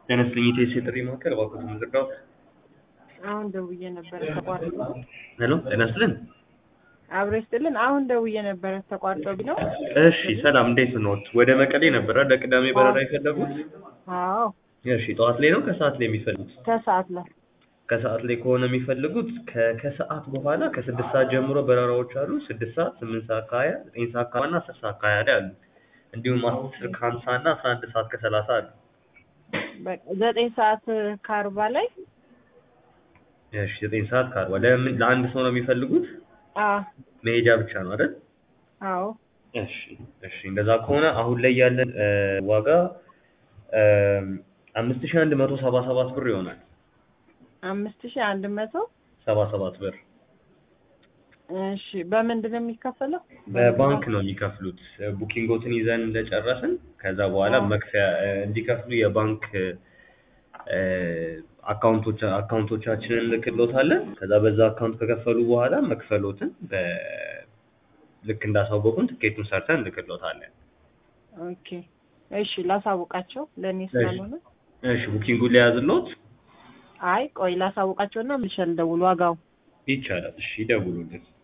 ጤና ይስጥልኝ የኢቲኤስ የጥሪ ማዕከል እባክዎት ምዝርጋው አሁን ደውዬ ነበረ ተቋርጦ። ሄሎ ጤና ይስጥልን አብሮ ይስጥልን። አሁን ደውዬ ነበረ ተቋርጦ ቢለው። እሺ ሰላም እንዴት ኖት ወደ መቀሌ ነበረ ለቅዳሜ በረራ የፈለጉት አዎ እሺ ጠዋት ላይ ነው ከሰዓት ላይ የሚፈልጉት ከሰዓት ላይ ከሰዓት ላይ ከሆነ የሚፈልጉት ከ- ከሰዓት በኋላ ከስድስት ሰዓት ጀምሮ በረራዎች አሉ ስድስት ሰዓት ስምንት ሰዓት ከሀያ ዘጠኝ ሰዓት ከሀያ እና አስር ሰዓት ከሀያ ላይ አሉ እንዲሁም አስር ከሀምሳ እና አስራ አንድ ሰዓት ከሰላሳ አሉ በቃ ዘጠኝ ሰዓት ከአርባ ላይ እሺ ዘጠኝ ሰዓት ከአርባ ለምን ለአንድ ሰው ነው የሚፈልጉት አ መሄጃ ብቻ ነው አይደል አዎ እሺ እሺ እንደዛ ከሆነ አሁን ላይ ያለን እ፣ ዋጋ አምስት ሺህ አንድ መቶ ሰባ ሰባት ብር ይሆናል አምስት ሺህ አንድ መቶ ሰባ ሰባት ብር እሺ በምንድን ነው የሚከፈለው? በባንክ ነው የሚከፍሉት ቡኪንጎትን ይዘን እንደጨረስን ከዛ በኋላ አዎ። መክፈያ እ፣ እንዲከፍሉ የባንክ እ፣ አካውንቶች አካውንቶቻችንን እንልክሎታለን ከዛ በዛ አካውንት ከከፈሉ በኋላ መክፈሎትን በ ልክ እንዳሳወቁን ትኬቱን ሰርተን እንልክሎታለን ኦኬ እሺ ላሳውቃቸው ለእኔ ስላልሆነ እሺ ቡኪንጉን ሊያዝሎት አይ ቆይ ላሳውቃቸውና ምልሽ ልደውል ዋጋው ይቻላል እሺ ይደውሉልን